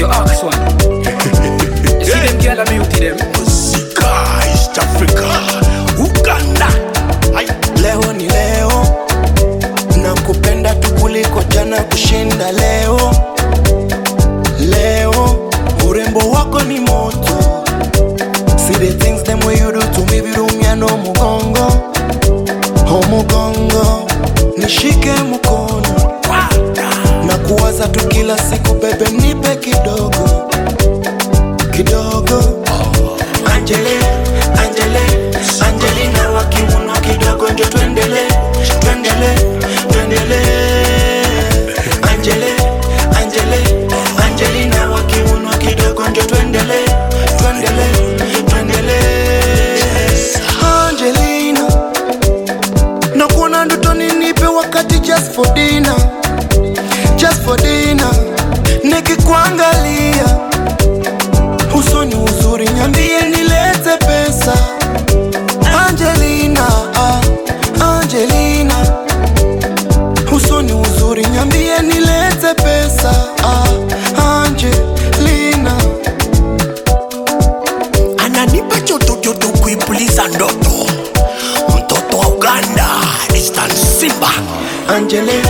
you ask one. you see them girl and beauty them. Muzika East Africa Uganda Ai. leo ni leo na kupenda tu kuliko jana kushinda leo leo urembo wako ni moto see the things them way you do to me virumya no mugongo ho mugongo nishike mkono na kuwaza tu kila siku bebe nipe kidogo kidogo Angele, Angele, Angelina wa kiuno kidogo njo twendele, twendele, twendele. Angele, Angele, Angelina wa kiuno kidogo njo twendele, twendele, twendele. Angelina, nakuona ndotoni nipe wakati just for dinner, just for dinner. Nikikuangalia usoni uzuri, nyambie nilete pesa. Angelina, ah, Angelina, usoni uzuri, nyambie nilete pesa. Ah, Angelina, ananipa chotochoto kuipuliza ndoto mtoto wa uganda distan simba Angele,